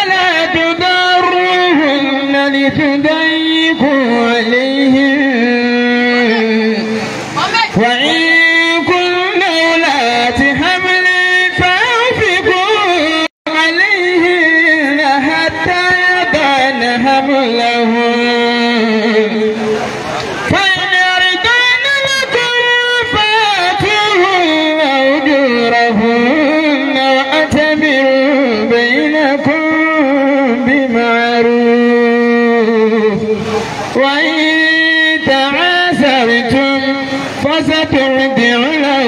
ولا تضروهن لتضيقوا عليهم وإن كن أولات حمل فأنفقوا عليهن حتى يضعن حملهن فإن أرضان لكم فآتوهن أجورهن وأتمروا بينكم بمعروف وإن تعاسرتم فسترضع له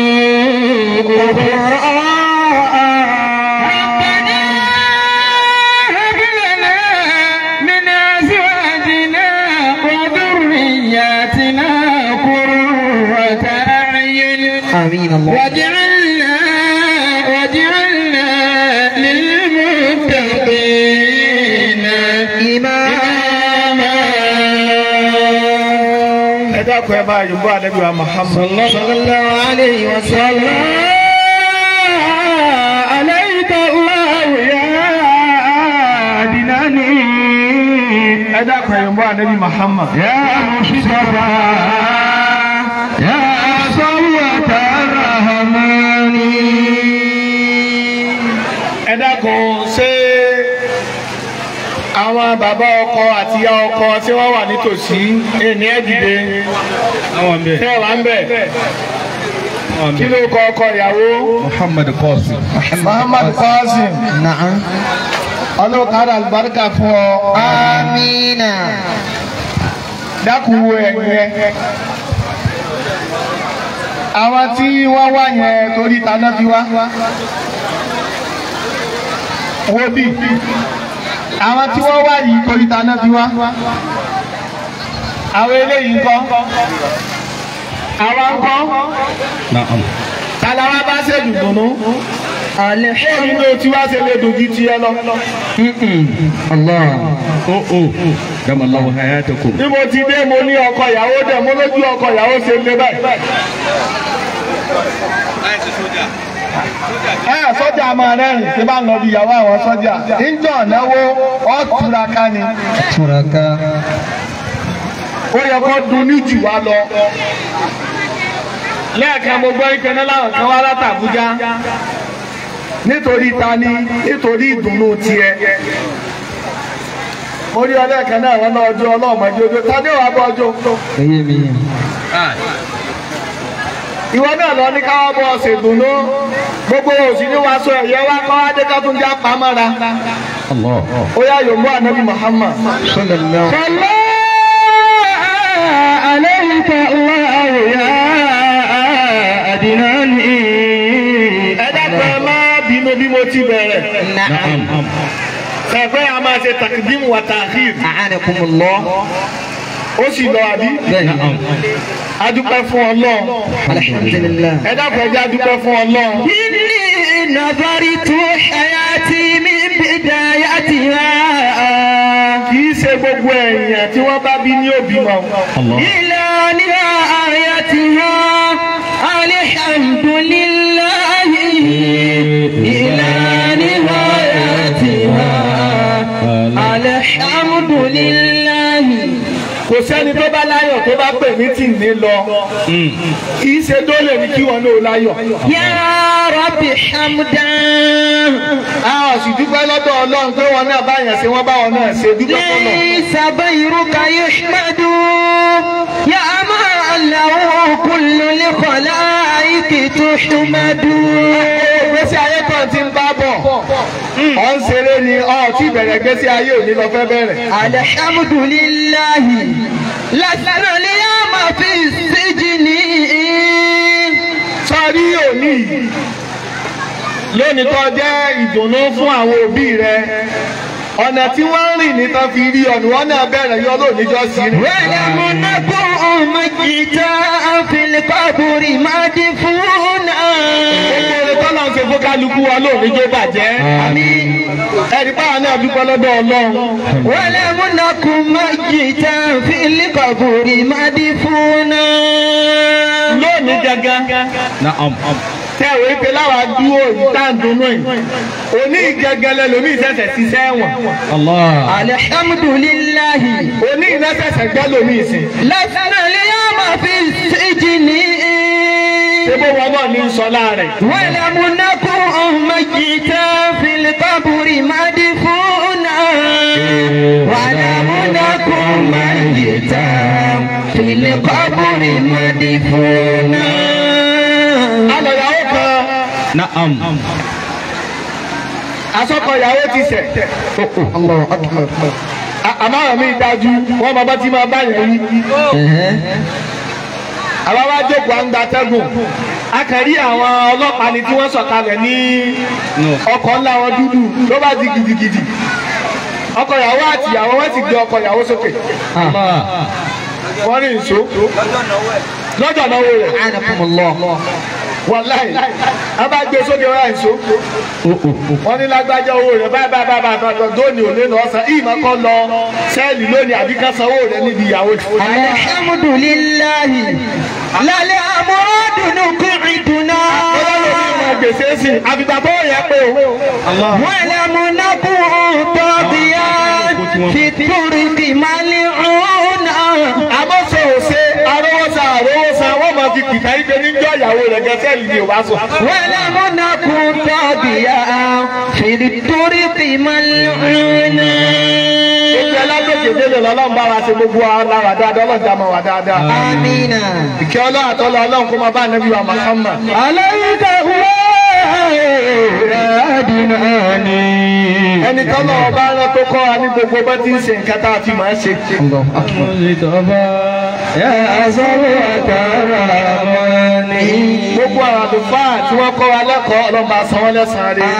ربنا هب لنا من أزواجنا وذرياتنا قرة أعين آمين الله واجعلنا واجعلنا للمتقين إماما ẹ dákun ẹ máa yòǹbó ànábì wa Muhammad. صلى الله عليه وسلم عليك الله يا عدناني ẹ dákun ẹ yòǹbó ànábì Muhammad. يا مصطفى يا صوة الرحمن ẹ dákun ṣé àwọn bàbá ọkọ àti ìyá ọkọ tí wọ́n wà nítòsí ẹni ẹ dìde àwọn bẹ tẹ wà ń bẹ àwọn kí bẹ ló kọ ọkọ ìyàwó. muhammad qasim Muhammad Qasim نعم ọlọ́kadà àlùbáríkà fún ọ. آمين dákun wo ẹ̀yìn ẹ. àwọn tí wọ́n wá yẹn torí taná fi wá. wo bí àwọn tí wọ́n wá yìí torí taná fi wá. àwọn eléyìí ń kọ́. àwa ń kọ́. naam talawa bá ṣe dùdùnú. èyí ló ti wá ṣe lè dòjì tiẹ̀ lọ. الله o o damallahu hayatakum bí mo ti dé mo ní ọkọ ìyàwó dẹ̀ mo lójú ọkọ ìyàwó ṣe lé báyìí. ẹ sọ́jà máa rẹ́rìn tí bá ń lọ bí ìyàwó àwọn sọ́jà níjọ́ náwó ọ̀túnraká ni تركا ó yẹ kó dun ní jù wá lọ. lẹ́ẹ̀kan mo gbọ́ ìkànnì láwọn kan wá láti Àbújá nítorí ta ni nítorí ìdùnnú tiẹ̀. mo rí ọlẹ́ẹ̀kan náà wọn náà ọjọ́ ọlọ́ọ̀mọdé ojú ta ni ó wàá bọ́ ọjọ́. هي مين ìwọ náà lọ ní káwá bọ́ ọ̀sẹ̀ dùnú gbogbo òsì ní wàá sọ ẹ̀yẹ wá kọ́ adé ká tún já pamọ́ra allah ó yá yòówó ànábì Muhammad. صلى الله صلى عليك الله يا أدناني ẹ dákun ẹ má bínú bí mo ti bẹ̀rẹ̀ نعم ẹ̀fẹ́ a máa ṣe takdim wa ta'khir أعانكم الله ó sì lọ àbí نعم adúpẹ́ fún Ọlọ́run الحمد لله ẹ dákun ẹ jẹ́ adúpẹ́ fún Ọlọ́run. إني نظرت حياتي من بدايتها kì í ṣe gbogbo èèyàn tí wọ́n bá bí ní òbí mọ́ allah إلى نهايتها الحمد لله إلى نهايتها الحمد لله kò sẹ́ni tó bá láyọ̀ tó bá pè mí tì ní lọ kì í ṣe dólè ní kí wọn náà láyọ̀. يا رب حمدا a ò sì dúpẹ́ lọ́dọ̀ Ọlọ́run pé wọn náà báyàn ṣe wọ́n bá wọn náà ṣe dúpẹ́ fọlọ́. ليس غيرك يحمد يا من له كل الخلائق تحمد gbèsè ayé kan ti ń bá bọ̀ ọ̀ ń ṣeré ni ọ̀ tí bẹ̀rẹ̀ gbèsè ayé òní lọ fẹ́ bẹ̀rẹ̀. الحمد لله لسنا اليوم في السجن sọ́rí òní yìí lónìí tó jẹ́ ìdùnnú fún àwọn òbí rẹ ọ̀nà tí wọ́n ń rìn ní tán fi rí ọ̀nà wọn náà bẹ̀rẹ̀ yọ lónìjọ́ sí ni. ولم نكن ميتا في القبر مدفونا gbogbo orin tọ́lá ń ṣe fún kálukú wa lónìjọ́ bàjẹ́. ẹ̀rí báwa náà dúpẹ́ lọ́dọ̀ Ọlọ́run. ولم نكن ميتا في القبر مدفونا lónìí gangan naam tẹ ìwé pé láwa dúró yìí tá à ń dunnú yìí òní ìgẹgẹlẹ lomi ìṣẹ̀ṣẹ̀ ṣiṣẹ́ ẹ̀wọ̀n Allah. الحمد لله òní ìṣẹ̀ṣẹ̀ gbẹ́ lomi ìsìn لسنا اليوم في السجن ṣé bó wọn náà ní sọlá rẹ̀ ولم نكن ميتا في القبر مدفونا ولم نكن ميتا في القبر مدفونا alọ̀yàwó kan Na'am. asọ́kọ̀ ìyàwó ti sẹ̀ الله أكبر À- àmọ́ àwọn mi dájú wọ́n máa bá tí máa bá yẹn rí àwa wá jókòó à ń gba atẹ́gùn a kàn rí àwọn ọlọ́pàá ni tí wọ́n sọ̀kalẹ̀ ní ọkọ̀ ńlá wọn dúdú ló bá di gidigidi ọkọ ìyàwó àti ìyàwó wọn ti gbé ọkọ ìyàwó sókè Allah. wọ́n rí nṣó lọ́jọ́ náwó rẹ̀ أعانكم الله wàláì a bá gbé sókè wọ́n rà nṣó wọ́n ní lágbájá owó rẹ̀ báyìí báyìí báyìí báyìí báyìí dóòní òní ní ọ̀sán ìmọ̀ kan lọ sẹ́ẹ̀lì lónìí àbí ká sanwó rẹ̀ níbi ìyàwó الحمد لله لا الأمراض نقعدنا ọlọ́run gbèsè sí àfìgbà tó yẹ pé o. ولم نكن طاغيا في الطرق ملعونا àmọ́ sọ òṣè arówósa arówósa wọ́n máa fi kìkà yí pé níjọ́ ìyàwó rẹ̀ gẹ́sẹ́ yìí ni ò bá sọ. ولم نكن طاغيا في الطرق ملعونا Ìjẹ́ lágbègbè délé lọ́lọ́run bá wa ṣe gbogbo wa lára dáadáa ọlọ́run dá mọ́ wa dáadáa. آمين Ìkẹ́ ọlọ́run àtọ́lọ́ ọlọ́run kó máa bá Ànábì wa Muhammad. عليك الله Ẹni tọ́lọ́ ọba rán tó kọ́ wa ní gbogbo bá ti ń ṣe nǹkan tá a fi máa ṣe. الله أكبر Gbogbo àwọn àlùfáà tí wọ́n kọ́ wa lẹ́kọ̀ọ́ ọlọ́run bá san wọ́n lẹ́sàn-án rẹ̀.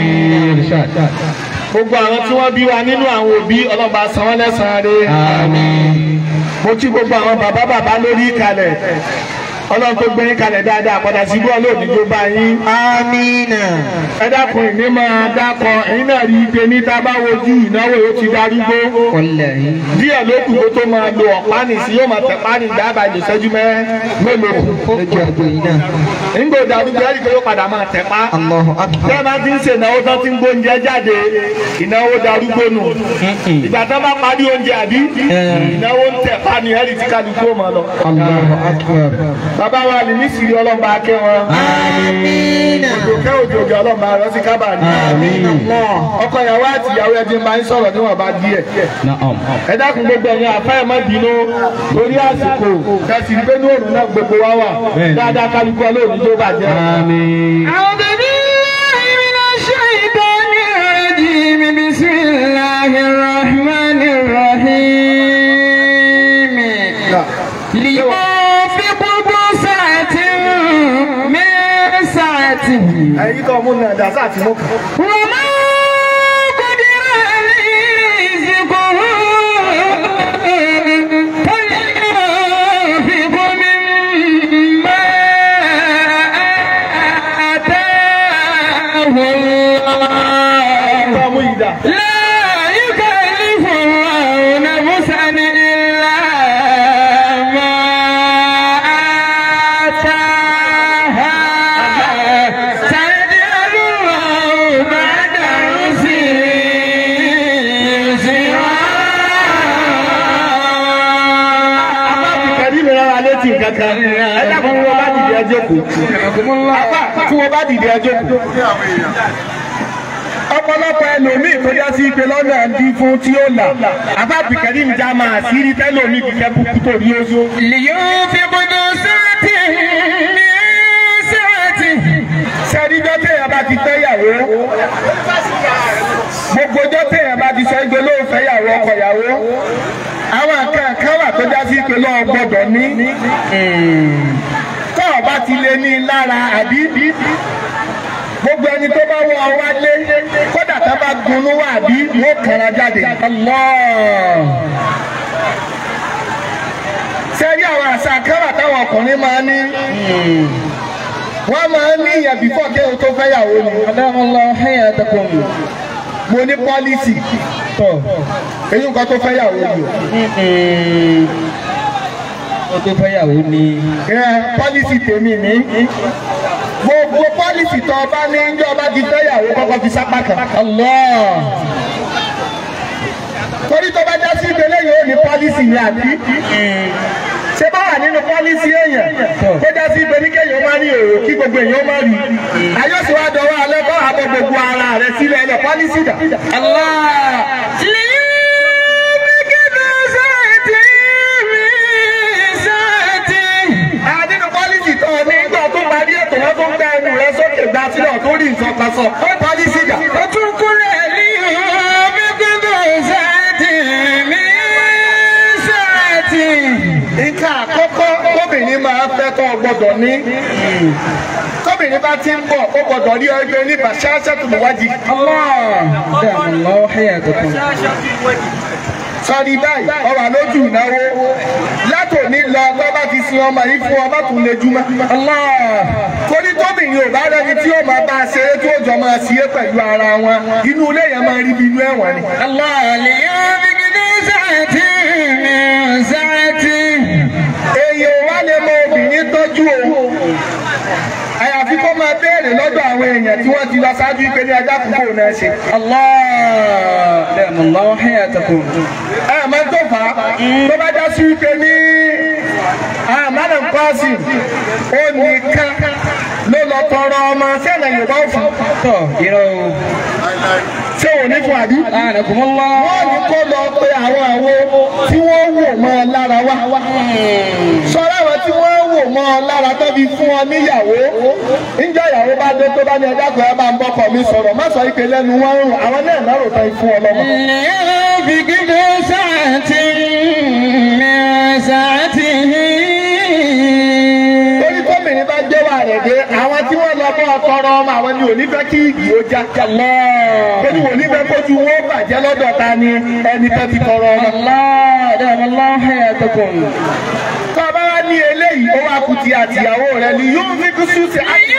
Gbogbo àwọn tí wọ́n bí wa nínú àwọn òbí ọlọ́run bá san wọ́n lẹ́sàn-án rẹ̀. mo kí gbogbo àwọn bàbá bàbá lórí ìkàlẹ̀ ọlọ́run tó gbé yín kalẹ̀ dáadáa padà sí bọ́ọ̀lù òní tó bá yín. آمين ẹ dákun ìní máa dákọ ẹ̀yin náà rí i pé ní tá a bá wojú ìnáwó yóò ti darúgbó. والله díẹ̀ ló kù kó tó máa lo ọ̀pá nìsí yóò máa tẹ̀ pání dábàá ìjọsẹ́jú mẹ́ mélòó. lójú àgbo yìí náà nígbà òdà arúgbó ẹ̀rí pé yóò padà máa tẹ̀ pa. الله أكبر tẹ́ ẹ máa ti ń ṣe ìnáwó tán ti ń gbóúnjẹ jáde ìnáwó darúgbó nù. ìgbà tán bá parí oúnjẹ àbí ìnáwó ń tẹ̀ pa ni ẹ̀rí tí kálukú ó máa lọ. الله أكبر bàbá wa ní nísìrí ọlọ́mọ akẹ́ wọn. آمين òjòkẹ́ òjòkẹ́ ọlọ́mọ arọ sí kábà ní. ọkọ ìyàwó àti ìyàwó ẹbí máa ń sọ̀rọ̀ níwọ̀n bá díẹ̀. Na'am. ẹ dákun gbogbo ẹ̀yin àfẹ́ ẹ̀ má bínú lórí àsìkò kẹsì ní pé ní òòrùn náà gbogbo wa wà dáadáa kálukú ọlọ́run tó bàjẹ́. Àmín. أعوذ بالله من الشيطان الرجيم بسم الله الرحمن الرحيم لينفق ذو سعة من سعته ẹ̀yin tó mú nàdà sáà tí mo kàn. ومن قدر عليه رزقه فلينفق مما آتاه الله tó mú ìdá. لا يكلف الله نفسا إلا ما آتاها سيجعل الله بعد عسر يسرا kẹ́rí mi rárá létí kankan ẹ dákun tí wọ́n bá dìde ẹjọ́ kù. apá tí wọ́n bá dìde ẹjọ́ kù. ọ̀pọ̀lọpọ̀ ẹlòmíì tó já sí pé lọ́nà ń dín fún tí ó là àbá bìkẹ́rì ń já máa sí rí tẹ́lòmíì kíkẹ́ kúkú tó rí oṣù. لينفق ذو سعة من سعته sẹ́ríjọ́ téèyàn bá ti fẹ́ yàwó gbogbo ọjọ́ téèyàn bá ti sọ igbe ló ń fẹ́ yàwó ọkọ yàwó àwọn nǹkan kan wà tó já sí pé lọ́wọ́ gbọ́dọ̀ ní tó o bá ti lé ní lára àbí gbogbo ẹni tó bá wọ wálé kódà tó bá gunú wà bí wọ́n kàrà jáde. sẹ́rí àwọn àṣà kan wà táwọn ọkùnrin máa ń ní wọ́n máa ń ní ìyẹn bífọ̀ kéwọn tó fẹ́ yàwó ni. الله حياتكم mo ní pọ́lísì tọ̀ èyí nǹkan tó fẹ́ yàwó ni o. ó tó fẹ́yàwó ni ẹ pọ́lísì tèmi ní gbogbo pọ́lìsì tó ọba ní ń ọba ti fẹ́yàwó kọ́kọ́ fi sápá kan. Allah. torí tó bá já sí ìgbélé yìí ó ní pọ́lìsì ní àbí. ṣé bá wà nínú pọ́lìsì èèyàn tó já sí ìgbélé kéèyàn má rí èrò kí gbogbo èèyàn má rí. àyọ̀sí wa dọ̀wọ́ alẹ́ bá àbọ̀ gbogbo ara rẹ̀ sílẹ̀ ẹ̀ pọ́lìsì dà. a nínú pọ́lìsì tó ní ìgbà tó parí ètò wọn tó ń gbẹ ẹnu rẹ sókè gbà sílẹ̀ tó rí nǹkan kan sọ pọ́lìsì dà. nǹkan àkọ́kọ́ tóbìnrin máa fẹ́ tó gbọ́dọ̀ ní tóbìnrin bá ti ń bọ̀ ó gbọ́dọ̀ rí ẹgbẹ́ ní bàṣáṣẹ́ tó wájì. دام الله حياتكم sọ́ni báyìí ọ̀rọ̀ lójú ìnáwó látòní lọ tó bá ti sin ọmọ yìí fún ọmọ tó lè júmọ́. torí tóbìnrin ò bá rẹni tí ó máa bá a ṣeré tí ó jọ máa ṣiyé pẹ̀lú ara wọn inú ilé yẹn máa rí bí inú ẹ̀wọ̀n ni. èèyàn wá lè mọ obìnrin tọ́jú o àyàfi kó máa béèrè lọ́dọ̀ àwọn èèyàn tí wọ́n ti lọ ṣáájú ìpè ní ajá kúkú náà ṣe. الله دام الله حياتكم ẹ máa ń tó fà á tó bá já sí wípé ní àmàlà nkọ́sì ó nìkan ló lọ tọrọ ọmọ sẹ́nà yorùbá òfin tó you know ṣé ò ní fún àbí. أعانكم الله wọ́n ní kó lọ pé àwọn àwo tí wọ́n wò mọ́ ọ lára wá. sọ́ra àwọn tí wọ́n wò mọ́ ọ lára tó fi fún ọ níyàwó. níjọ́ ìyàwó bá dé tó bá ní ẹja kan ẹ bá ń bọ́kọ̀ mi sọ̀rọ̀ má sọ ìpè lẹ́nu wọn rùn àwọn náà lọ́rùn tán fún ọ lọ́mọ. torí tómìnir bá gbé wà rẹ̀ dé àwọn tí wọ́n lọ bọ́ ọtọrọ ọmọ àwọn ni ò ní fẹ́ kí igi ó já. torí wò ní fẹ́ kójú wọn ó bàjẹ́ lọ́dọ̀ ta ni ẹni tó ti tọrọ ọmọ. الله دام الله حياتكم tó bá wá ní eléyìí ó wá kùtì àtìyàwó rẹ ni yóò fi kú sùn sí àyè.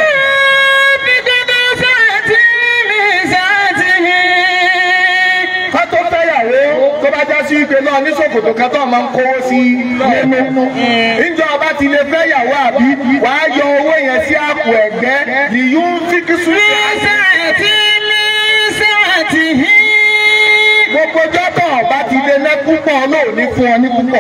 ká tó fẹ́yàwó tó bá já sí wípé náà ní ṣòkòtò kan tó máa ń kówó sí nínú. níjọ́ ọba ti lè fẹ́yàwó àbí wàá yọ owó yẹn sí àpò ẹ̀gbẹ́ ni yóò fi kú sùn sí àyè. gbogbo jọ́tọ̀ ọba ti lè lẹ́ púpọ̀ náà ní fún ọ ní púpọ̀.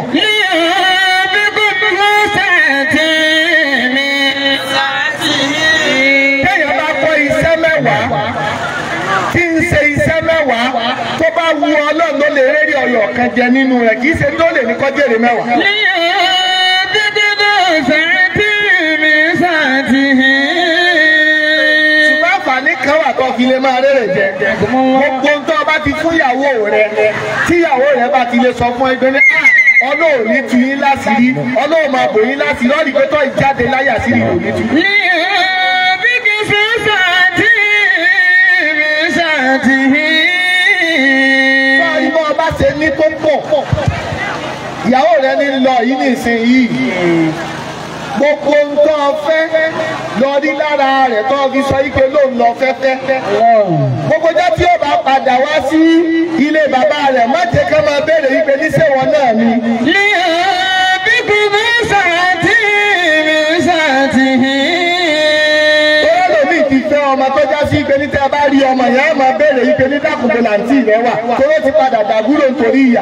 téèyàn bá kọ́ iṣẹ́ mẹ́wàá tí ń ṣe iṣẹ́ mẹ́wàá tó bá wu ọlọ́run ló lè rẹ́rì ọyọ̀ kan jẹ nínú rẹ̀ kì í ṣe tó lè ní kọ́jèrè mẹ́wàá. ṣùgbọ́n àǹfààní kan wà tó fi lè máa rẹ́rẹ̀ jẹ. gbogbo ń tọ́ bá ti fún ìyàwó rẹ tíyàwó rẹ bá ti lè sọ fún ẹgbẹ́ ní "Ah, ọlọ́run ní tu yín láṣìírí ọlọ́run máa bò yín láṣìírí lọ́ọ̀rì pé tó ìjáde láyà sí ìrò ní tu. Báyìí bọ́ ọba ṣe ní tó pọ̀. Ìyàwó rẹ ní lọ yìí nìsín yìí. Gbogbo nǹkan fẹ́ lọ rí lára rẹ̀ tó fi sọ ike ló ń lọ fẹ́fẹ́. Gbogbo jẹ́ tí ó bá padà wá sí ilé bàbá rẹ̀ má jẹ́ ká máa béèrè wípé níṣẹ́wọ̀n náà ni. Bóyá lòmíì ti fẹ́ ọmọ tó já sí ike ní tẹ́ ẹ bá rí ọmọ yẹn á máa béèrè ike ní dákùnkùn làǹtì rẹ̀ wà. Toró ti padà dàgúrò nítorí ìyà.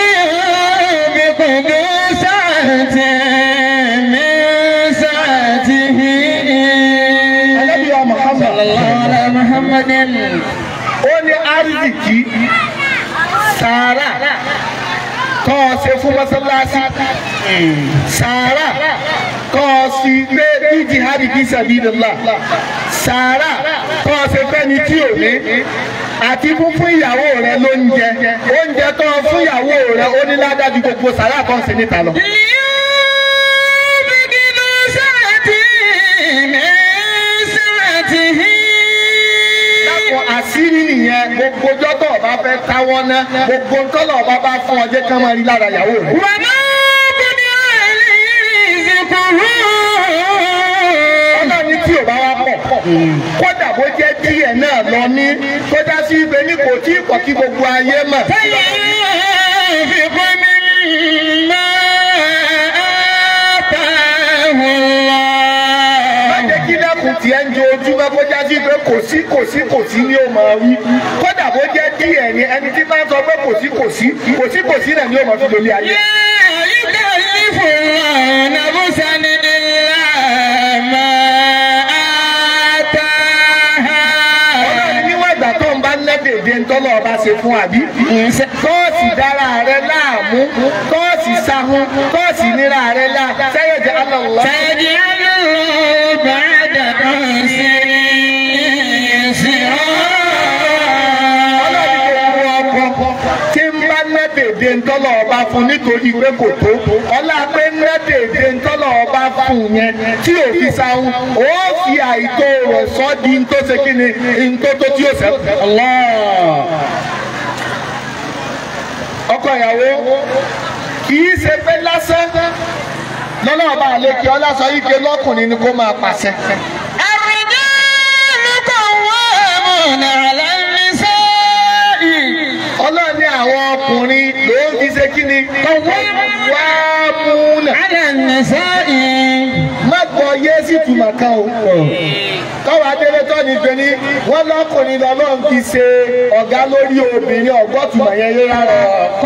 Ànábì wa Muhammad. ó ní arzikì sàárà kọ́ ọ ṣe fún mọ́sálásí sàárà kọ́ ọ sí gbé bí jihadi fi sabilillah sàárà kọ́ ọ ṣe fẹ́ni tí ò ní àti fún fún ìyàwó rẹ lóúnjẹ oúnjẹ tó ọ fún ìyàwó rẹ ó ní ládájú gbogbo sàárà kan sí níta lọ. Lápò àṣírí nìyẹn gbogbo jọ́tọ̀ ọba fẹ́ káwọ́ ná gbogbo ntọ́lọ̀ ọba bá fún ọ jẹ́ ká máa rí lára ìyàwó rẹ. ọlọ́run ní tí ò bá wá pọ̀ kódà bó jẹ́ díẹ̀ náà lọ ní tó dá sí ibẹ̀ ní kò tí ì pọ̀ kí gbogbo ayé mọ̀. má jẹ́ kí lẹ́kùn tiẹ̀ ń jojúmọ́ kó já sí pé kò sí kò sí kò sí ni ó máa wí kódà bó jẹ́ díẹ̀ ni ẹni tí bá ń sọ pé kò sí kò sí kò sí kò sí náà ni ó máa fi lólé ayé. يكلف الله نفسا إلا ما آتاها ọlọ́run níwọ̀n ìgbà tó ń bá ná dèdè ńtọ́lọ́ ọba ṣe fún àbí. tọ́ọ̀sì dára rẹ láàmú tọ́ọ̀sì sáhún tọ́ọ̀sì níra rẹ lá sẹ́yìn jẹ́ alọ́lọ́. سيجعل الله بعد عسر ọlọ́run يسرا kò wú ọkọ tí ń bá ná dèdè ńtọ́lọ́ ọba fún nítorí pé kò tó ọlá pé ná dèdè ńtọ́lọ́ ọba fún yẹn tí ò fi sáhún ó fi àìtó rẹ̀ sọ́ di ntó ṣe kí ni ntó tó tí ó sẹ́kù. ọkọ ìyàwó kì í ṣe pé lásán lọ́nà ọba àlekè ọlásọ yìí ké lọ́kùnrin ni kó máa pàṣẹ. الرجال قوامون على النساء ọlọ́run ní àwọn ọkùnrin ló ń fi ṣe kí ni wá múnà. على النساء má gbọ́ yé sí tùmọ̀ kan o. tọ́wọ́ adélé tọ́ ni pé ní wọ́n lọ́kùnrin lọ́lọ́run fi ṣe ọ̀gá lórí obìnrin ọ̀gbọ́tùmọ̀ yẹn yé rárá.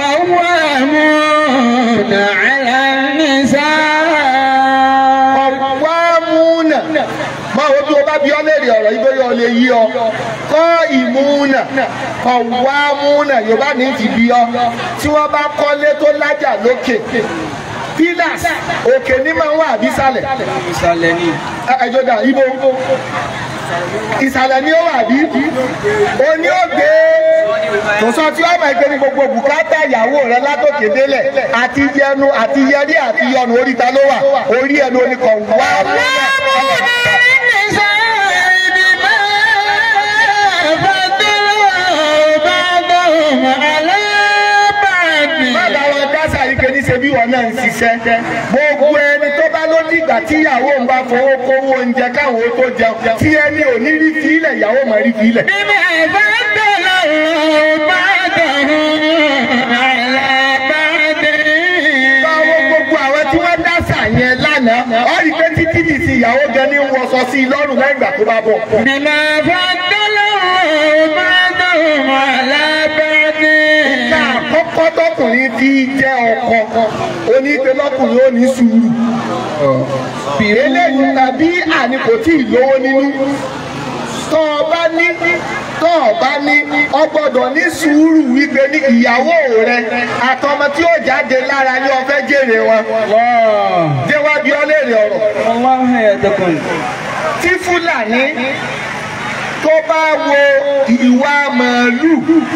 قوامون على النساء wá múnà máa wo bí o bá bí ọ léèrè ọ̀rọ̀ yìí bóyá o lè yí ọ kọ́ ìmúnà kọ́ wá múnà yorùbá ní ti bí ọ tí wọ́n bá kọ́lé tó lájà lókè pillars òkè ní máa ń wà àbí sàlẹ̀ ìsàlẹ̀ ni. ẹjọ́ dà ibo ìsàlẹ̀ ni ó wà bí oní ògbé kò sọ tí ọmọ ẹgbẹ́ ní gbogbo bùkátà ìyàwó rẹ látòkè délẹ̀ àti yẹnu àti yẹrí àti yọnu orí ta ló wà orí ẹnu oníkan wá múnà. Bàbá wọn dásà yìí kẹ́ni ṣe bí wọn náà ń ṣiṣẹ́. Gbogbo ẹni tó bá ló dìgbà tí ìyàwó ń bá fowó kówó oúnjẹ káwọn ó tó jẹun. Tí ẹni ò ní rí fílẹ̀ ìyàwó mọ̀ rí fílẹ̀. Báwo gbogbo àwọn tí wọ́n dásà yẹn lánàá, ó rí pé títí di sí ìyàwó gan ní wọṣọ sí i lọ́rùn lẹ́yìn ìgbà tó bá bọ̀. بما فضل الله بعضهم على بعض Ká àkọ́kọ́ tọkùnrin fi jẹ́ ọkọ, onípe lọ́kùnrin ó ní sùúrù. eléyìí tàbí àní kò tí ì lówó nínú tọ́ ọ bá ní tọ́ ọ bá ní ọ gbọ́dọ̀ ní sùúrù wípé ní ìyàwó rẹ àtọmọ tí ó jáde lára ní ọ fẹ́ jèrè wọn jẹ́ wá bí ọ léèrè ọ̀rọ̀ Allah hayatakum. tí fúlàní tó bá wo ìwà màálù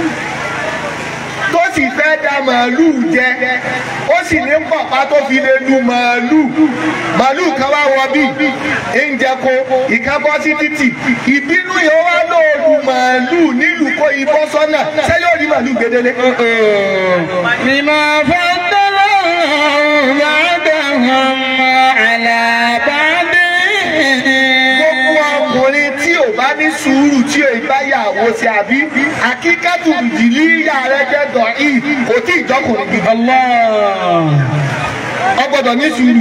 tó sì fẹ́ da màálù jẹ ó sì ní pọ̀pá tó fi lè lu màálù màálù kan wá wọ bí ń jẹ ko ìkan bọ́ sí títì ìbínú yẹn wá lóòlù màálù nílùú kó ibọ́ sọ́nà ṣé yóò rí màálù gbedele. بما فضل الله بعضهم على بعض gbogbo ọkùnrin tí ò bá ní sùúrù tí ò bá yàwó sí àbí akíkátù ìdílé ìyá rẹ jẹ́ dọ̀í kò tí ì jọkùnrin gidi. ọ gbọ́dọ̀ ní sùúrù.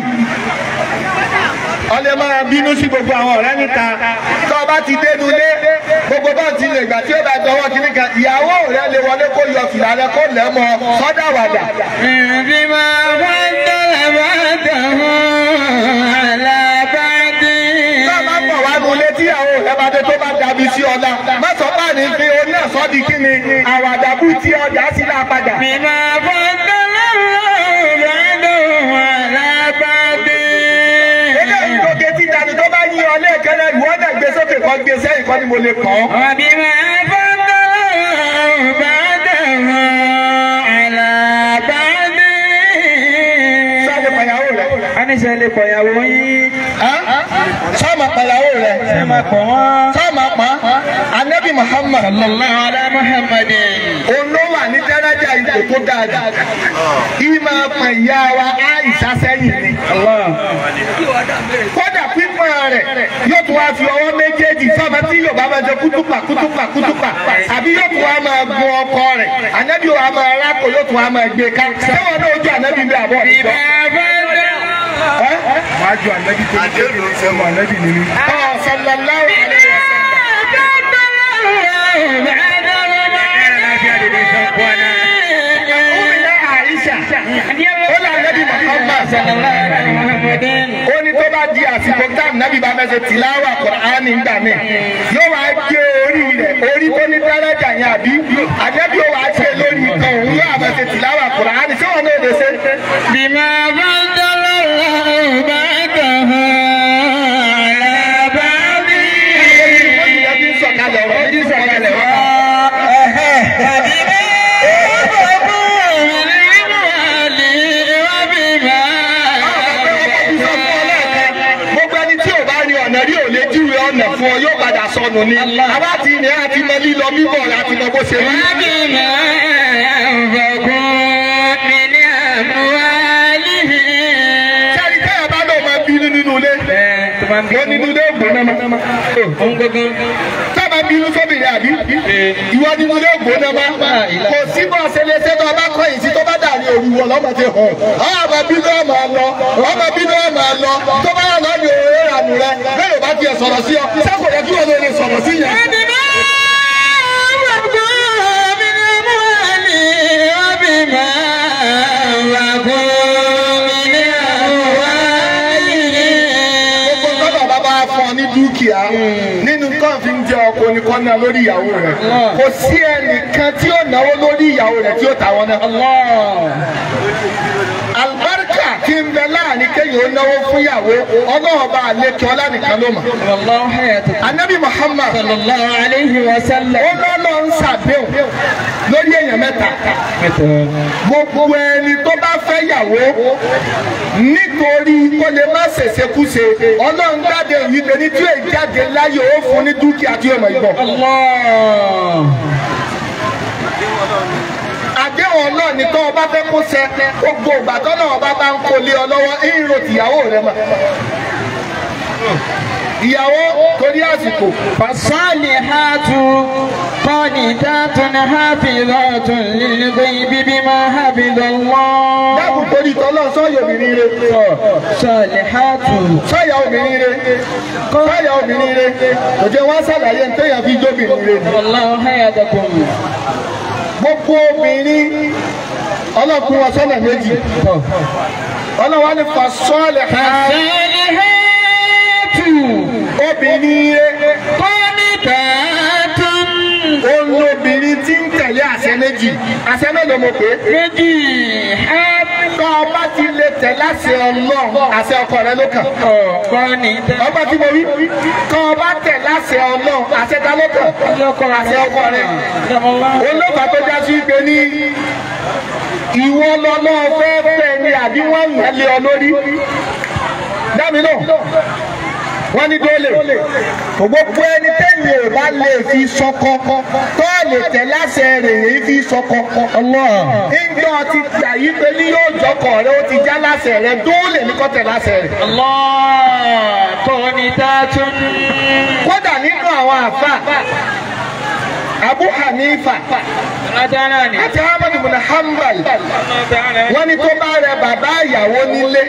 ọlẹ́ máa bínú sí gbogbo àwọn ọ̀rẹ́ níta tó o bá ti dénú lé gbogbo bá ti lè gbà tí ó bá dọwọ́ kí nìkan ìyàwó rẹ lè wọlé kó yọ fìlà rẹ kó lẹ́ mọ́ sọ́dà wàdà. بما فضل بعضهم على بعض tó o bá pọ̀ wá nulẹ̀ tí ìyàwó rẹ bá dé tó bá dàbí sí ọ̀la má sọ bá ní fi oní ẹ̀sọ́ di kí ni àwàdà bú tí ọjà sí náà padà. بما فضل الله بعضهم على بعض eléyìí ló ké tí dání tó bá yí ọ lẹ́ẹ̀kẹ́lẹ́ ìwọ́n náà gbé sókè kan gbé sẹ́yìn kan ni mo lè kàn án. وبما فضل الله بعضهم على بعض sáré pàyàwó rẹ. Aníṣe lè pọ̀yàwó yín. sọ́ọ̀mà pàyàwó rẹ. Ẹ máa pọ̀ wọ́n. sọ́ọ̀mà pa anabi muhammad الله على محمد òun ló wà ní dẹ́rẹ́jà ipò tó dáa jù. ìmọ̀ pa ìyá wa àìsà sẹ́yìn ni. kódà pípọ́n rẹ̀ yóò tún wá fi ọwọ́ méjèèjì sọ́ọ̀mà tí yorùbá máa jẹ kútùpà kútùpà kútùpà àbí yóò tún wá máa gun ọkọ rẹ̀ anabi wa máa rákò yóò tún wá máa gbé ká. sẹ́wọ̀n náà ojú anabi bí àbọ̀ بما فضل máa ju ànábì tó ní kékeré sí ọmọ ànábì nínú. sallallahu alaihi wasallam. Umina Aisha. Ó lọ ànábì Muhammad. ó ní tó bá di àsìkò táàmù nábì bá fẹ́ ṣe tìláwà Kùránì nígbà míì yóò wá gé orí rẹ̀ orí tó ní dárẹ́jà yẹn àbí ànábì ó wá ṣe lórí nǹkan òun yóò àbẹ̀ ṣe tìláwà Kùránì sí wọn náà lè ṣe. بما فضل الله بعدها على بعض ìyẹn bí sọ̀kalẹ̀ ọ̀rọ̀ bí sọ̀kalẹ̀ ọ̀rọ̀. gbogbo ẹni tí ò bá rin ọ̀nà rí ò lè júwe ọ̀nà fún ọ yóò padà sọnù ni. àwa ti rìn àti mọ lílọ bíbọ̀ láti mọ bó ṣe rí. sẹ́ni tẹ́yà bá lọ máa bínú nínú ilé. wọ́n nínú ilé ògbóná ma. sábà bínú sóbìnrin àbí. ìwọ nínú ilé ògbóná ma. kò sí bọ́ ṣẹlẹ̀ ṣẹ́ tó bá kọ́ ìsí tó bá dà ní òru wọ̀ lọ́mọ ti hàn. ọmọ bínú ọmọ lọ ọmọ bínú ọmọ lọ tó bá yà lọ ní òwe ìrànú rẹ bẹ́ẹ̀ bá tiẹ̀ sọ̀rọ̀ sí ọ sẹ́kọ̀ọ́ yẹ kí wọ́n lè sọ̀rọ̀ sí yẹn. gbogbo tọ́lọ̀ bá bá fún ọ ní dúkìá nínú kan fi ń jẹ ọkọ ní kọ́nà lórí ìyàwó rẹ̀ kò sí ẹnìkan tí ó náwó lórí ìyàwó rẹ̀ tí ó tà wọn náà. àlùbáríkà tí ń bẹ láàrin kéèyàn ó náwó fún ìyàwó ọlọ́run bá àlékè ọlá nìkan ló mọ̀. anabi muhammad ó lọ́lọ́ ń ṣàdéhùn lórí èèyàn mẹ́ta gbogbo ẹni tó bá fẹ́ yàwó nítorí kó lè má ṣèṣekúṣe ọlọ́run jáde ìwípe ní tí èyí jáde láyé ó fún ní dúkìá tí ó mọ̀ ìgbọ̀. àdéhùn ọlọ́run ni tó o bá fẹ́ kó ṣẹ gbogbo ìgbà tó náà bá bá ń kó lé ọ lọ́wọ́ ìrò tìyàwó rẹ mọ̀. ìyàwó torí àsìkò فالصالحات قانتات حافظات للغيب بما حفظ الله dákun torí tọ́lọ́ sọ́yọ̀ obìnrin rẹ صالحات sọ́yà obìnrin rẹ sọ́yà obìnrin rẹ kò jẹ́ wọ́n ṣàlàyé ní téèyàn fi jóbìnrin rẹ ni. والله حياتكم gbogbo obìnrin ọlọ́kùnrin wọn sọ́nà méjì ọlọ́wọ́ ní fasọ́ọ̀lẹ̀ ha الصالحات obìnrin rẹ قانتات olóbìnrin tí ń tẹ̀lé àṣẹ méjì àṣẹ mélòó mo pè é. méjì tọ́ ọba ti lè tẹ̀ láṣẹ ọlọ́run àṣẹ ọkọ rẹ ló kàn. قانتات ọgbà tí mo wí tọ́ ọba tẹ̀ láṣẹ ọlọ́run àṣẹ ta ló kàn. àṣẹ ọkọ rẹ. olóògbà tó já sí pé ní ìwọ lọ́lọ́ fẹ́ fẹ́ ni àbí wọ́n yàn lé ọ lórí. dámi náà wọ́n ní dólè gbogbo ẹni tẹ́yìn ò bá lè fi sọkọ tó lè tẹ̀ láṣẹ rẹ̀ yìí fi sọkọ. ìjọ ti gbà yí pé ní yóò jọkọ̀ rẹ ó ti já láṣẹ rẹ dólè ní kọ́ tẹ̀ láṣẹ rẹ̀. الله قانتات kódà nínú àwọn àfà Abu Hanifa أداناني àti Ahmad bin Hanbal wọ́n ní tó bá rẹ bàbá ìyàwó nílé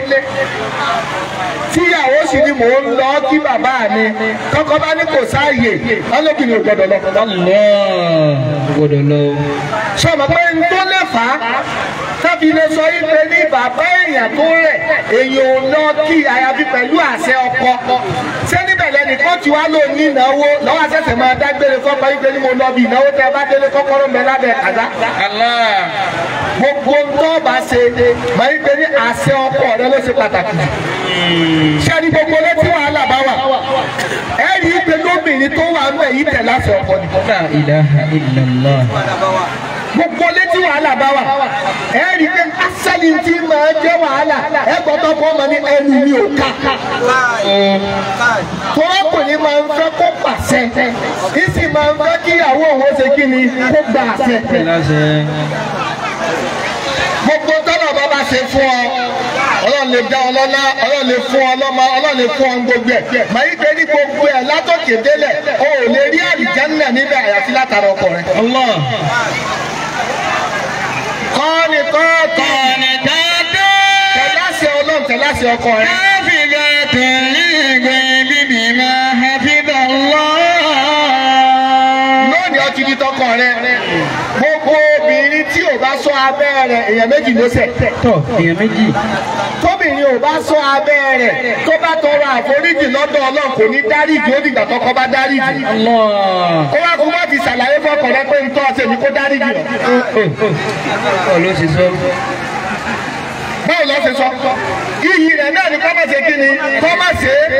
tíyàwó sì ni mò ń lọ kí bàbá mi kọ́kọ́ bá ní kò sáàyè ọlọ́bìnrin ò gbọ́dọ̀ lọ. الله gbọ́dọ̀ lọ. sọ̀rọ̀ pé n tó lè fà á tábí lè sọ ife ní bàbá èèyàn tó rẹ̀ èèyàn ò lọ kí àyàfi pẹ̀lú àṣẹ ọkọ ṣé níbẹ̀ lẹ́nìkan tí wàá lò ní ìnáwó lọ́wọ́ àṣẹ̀ṣẹ̀ máa dágbére fọ́pọ̀ ife ní mo lọ bí ìnáwó tẹ́ ẹ bá délé kọ́kọ́rọ́ mẹ́ lábẹ́ kàdá Allah. gbogbo tó bá ṣe máa ń gbé ní àṣẹ ọkọ rẹ ló ṣe pàtàkì ṣé ní gbogbo létí wàhálà bá wà ẹ rí i pé lóbìnrin tó wà ń bẹ̀ yìí tẹ̀ láṣẹ ọkọ ni La ilaha illallah. gbogbo létí wàhálà bá wà ẹ rí i pé asẹ́ni tí máa jẹ́ wàhálà ẹ gbọ́dọ̀ fọ́ ọmọ ní ẹnu mi ò ká tọ́lọ́kùnrin máa ń fẹ́ kó pàṣẹ ìsì máa ń fẹ́ kíyàwó òun ṣe kí ni kó gba àṣẹ Láṣẹ. gbogbo tọ́lọ̀ bá bá ṣe fún ọ ọlọ́run lè dá ọ lọ́lá ọlọ́run lè fún ọ lọ́mọ ọlọ́run lè fún ọ gbogbo ẹ̀ màá yí pé ní gbogbo ẹ̀ látòkè délẹ̀ o ò lè rí àlìjánná níbẹ̀ àyàfi látara ọkọ rẹ. Allah. kọ́ni kọ́ọ̀tọ̀ Qanitatun tẹ̀láṣẹ ọlọ́run tẹ̀láṣẹ ọkọ rẹ. hafizatun الغيب بما حفظ الله lónìí ọtí di tọkọ rẹ gbogbo obìnrin tí ò bá sọ abẹ́ rẹ̀ èèyàn méjì ló ṣẹ̀ tọ̀ èèyàn méjì tóbìnrin ò bá sọ abẹ́ rẹ̀ tó bá tọrọ àforíjì lọ́dọ̀ ọlọ́run kò ní dáríjì ó dìgbà tọkọ bá dáríjì Allah ó wá kó wá fi ṣàlàyé fọkàn rẹ pé ntọ́ ọ̀sẹ̀ ni kó dáríjì ọ̀ ọ̀ ló ti sọ báwo lọ́ ṣe sọ iyì rẹ̀ náà ni kọ́mọ̀ ṣe kí ni kọ́mọ̀ ṣe é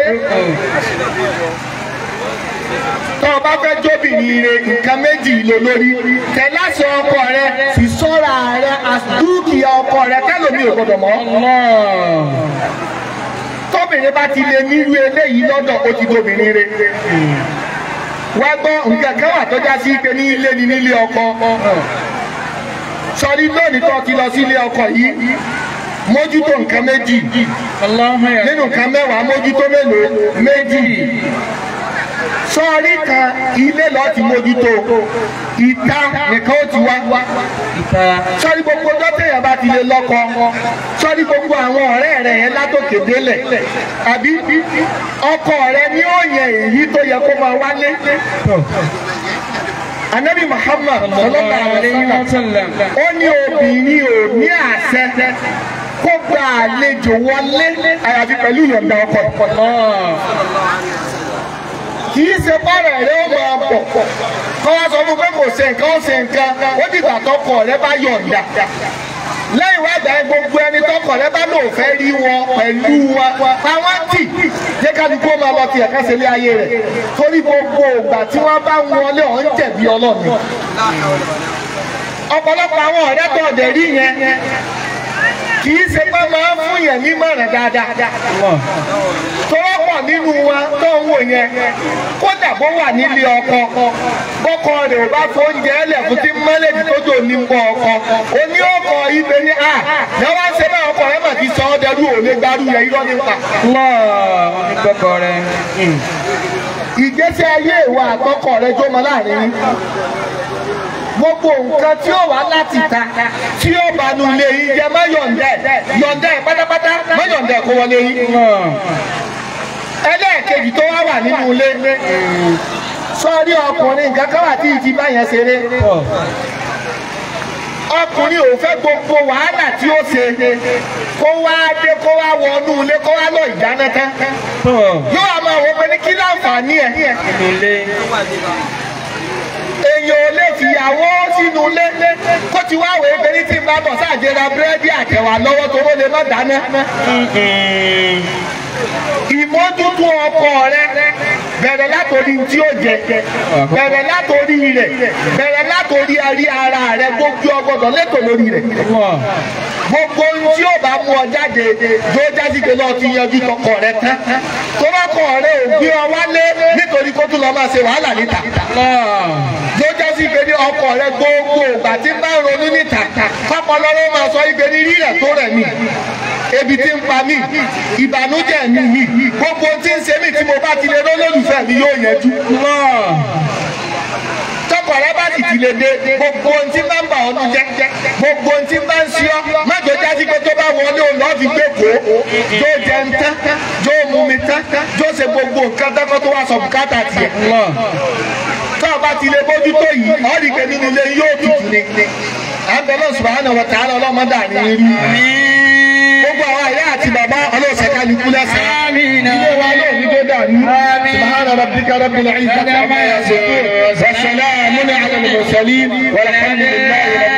tọ́ ọ bá fẹ́ jóbìnrin rẹ nǹkan méjì ló lórí tẹ̀láṣẹ ọkọ rẹ fi sọ́ra rẹ dúkìá ọkọ rẹ tẹ́lómi ò gbọdọ̀ mọ́ Allah tóbìnrin bá ti lè nírú eléyìí lọ́dọ̀ ó ti tóbìnrin rẹ wá gbọ́ nǹkan kan wà tó já sí pé ní ilé ni nílé ọkọ sọrí lónìí tó ti lọ sí ilé ọkọ yìí mójútó nǹkan méjì Allah ya nínú nǹkan mẹ́wàá mójútó mélòó méjì sọrí kan ilé lọ́ọ́ ti mójútó ìta nìkan ó ti wá ìta sọrí gbogbo dọ́tẹ̀yà bá ti lè lọ́kọ sọrí gbogbo àwọn ọ̀rẹ́ rẹ̀ yẹn látòkè délẹ̀ àbí ọkọ rẹ̀ ní ó yẹ èyí tó yẹ kó máa wálé anabi muhammad sallallahu alaihi wa sallam ó ní obìnrin ò ní àṣẹ kó gba àlejò wọlé àyàfi pẹ̀lú ìyọ̀ǹda ọkọ kì í ṣe bọ́ọ̀rọ̀ rẹ ó máa bọ̀ kọ́ wá sọ fún pé kò ṣe nǹkan ó ṣe nǹkan ó dìgbà tọkọ rẹ bá yọ̀ǹda lẹ́yìn wá gbà yẹn gbogbo ẹni tọkọ rẹ bá lò fẹ́ rí wọn pẹ̀lú wa àwọn tì jẹ́ kálukú ó máa lọ tiẹ̀ ká ṣe lé ayé rẹ̀ torí gbogbo ìgbà tí wọ́n bá ń wọlé ọ̀ ń jẹ̀bi ọlọ́ọ̀ni ọ̀pọ̀lọpọ̀ àwọn ọ̀rẹ́ tó ọ̀dẹ̀ rí yẹn kì í ṣe pé máa ń fún yẹn nímọ̀ràn dáadáa tọ́wọ́pọ̀ nínú wa tó ń wò yẹn kódà bó wà nílé ọkọ bọ́kọ rẹ̀ ò bá fóúnjẹ ẹlẹ̀ fún tí mọ́lẹ́dì tó jò ní pọ̀ ọkọ oní ọkọ ibẹ̀ ni a lọ́wọ́ ṣe bá ọkọ rẹ̀ mà ti sọ ọ́ dẹrú òun lè gbarú yẹn irọ́ nípa. Allah wọn ní gbọ́kọ rẹ ìgbésí ayé ìwà àtọkọ rẹ̀ jó mọ láàrin yín gbogbo nǹkan tí ó wà láti ta tí ó bá nu ilé yín jẹ má yọ̀ǹda ẹ̀ yọ̀ǹda ẹ̀ pátápátá má yọ̀ǹda ẹ̀ kó wọlé yín. ẹlẹ́ẹ̀kejì tó wá wà nínú ilé sọ́ọ́rí ọkùnrin nǹkan kan wà tí ìjì bá yẹn ṣeré ọkùnrin ò fẹ́ gbogbo wàhálà tí ó ṣe kó wá dé kó wá wọnú ilé kó wá lọ ìdáná tán yóò wá máa wọ pé ní kí láǹfààní ẹ̀ nínú ilé èèyàn ò lè fìyàwó sínú ilé kó ti wá wèé pé ní tí n bá bọ̀ sáàjẹra búrẹ́dì àtẹ̀wà lọ́wọ́ tó ló lè má dáná. ìmójútó ọkọ rẹ bẹ̀rẹ̀ látòrí tí ó jẹ bẹ̀rẹ̀ látòrí rẹ̀ bẹ̀rẹ̀ látòrí arí ara rẹ̀ gbogbo ọgbọ́dọ̀ lẹ́tọ̀ lórí rẹ̀ gbogbo ohun tí ó bá mú ọ jáde tó jáde pé lọ́ọ́ ti yanjú tọkọ rẹ tán tọ́lọ́kọ rẹ ò gbé ọ wálé nítorí kó tún lọ máa ṣe wàhálà níta tó jásí pé ní ọkọ rẹ gbogbo ìgbà tí ń bá ronú níta pápá lọ́wọ́ máa sọ ipe ní rírẹ̀ tó rẹ̀ mí ebi tí ń pa mí ìbànújẹ́ mi mi gbogbo tí ń ṣe mí tí mo bá ti lè rólólùfẹ́ mi yóò yanjú tọkọ rẹ bá sì ti lè dé gbogbo ohun tí bá ń bà ọ́ nù jẹ́ gbogbo ohun tí bá ń ṣe ọ́ mẹ́jọ jásí pé tó bá wọlé òun lọ́ọ́ fi gbé kó jó jẹ ń tán jó mú mi tán jó ṣe gbogbo nǹkan tẹ́kọ̀ tó wá sọ bùkátà tiẹ̀ tó o bá ti lè bójútó yìí ọ́ rí i pé nínú ilé yóò tutù ni à ń bẹ náà subhanahu wa ta'ala ọlọ́mọdé àní irú gbogbo àwọn àyà àti bàbá ọlọ́sẹ̀ kálukú lẹ́sẹ̀ ilé wa náà ní tó dàrú subhana rabbika rabbil izzati amma yasifun wa salamun ala al-mursalin walhamdulillahi rabbil